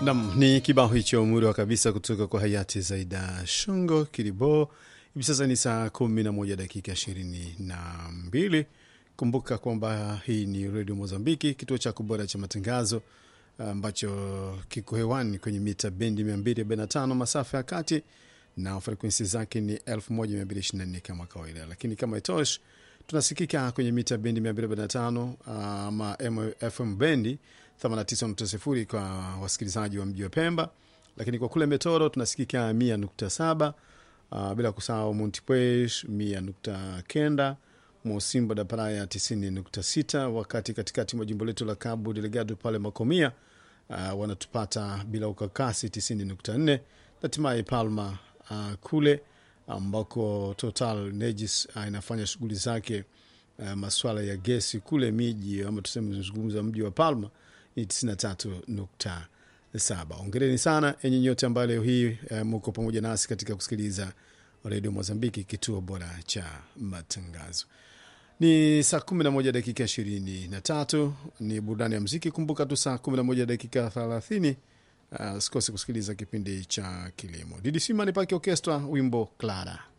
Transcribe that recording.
Nam ni kibao hicho murwa kabisa kutoka kwa hayati Zaida Shongo Kilibo. Hivi sasa ni saa kumi na moja dakika ishirini na mbili. Kumbuka kwamba hii ni redio Mozambiki, kituo chako bora cha matangazo ambacho kiko hewani kwenye mita bendi 245 masafa ya kati na frekwensi zake ni 1224 kama kawaida, lakini kama itosh tunasikika kwenye mita bendi 245 ama FM bendi 89.0 kwa wasikilizaji wa mji wa Pemba, lakini kwa kule Metoro tunasikika 100.7, uh, bila kusahau Montepuez 100.9, Mosimbo da Praia 90.6, wakati katikati mwa jimbo letu la Cabo Delgado pale Makomia uh, wanatupata bila ukakasi 90.4, hatimaye Palma uh, kule ambako Total Energies uh, inafanya shughuli zake uh, maswala ya gesi kule miji ama tuseme zungumza mji wa Palma ni 93.7. Ongereni sana enyi nyote ambayo leo hii uh, muko pamoja nasi katika kusikiliza redio Mozambiki, kituo bora cha matangazo. Ni saa 11 dakika 23, ni burudani ya mziki. Kumbuka tu saa 11 dakika 30 Uh, sikose kusikiliza kipindi cha kilimo. Didi Sima ni Pake Orkestra, wimbo Clara.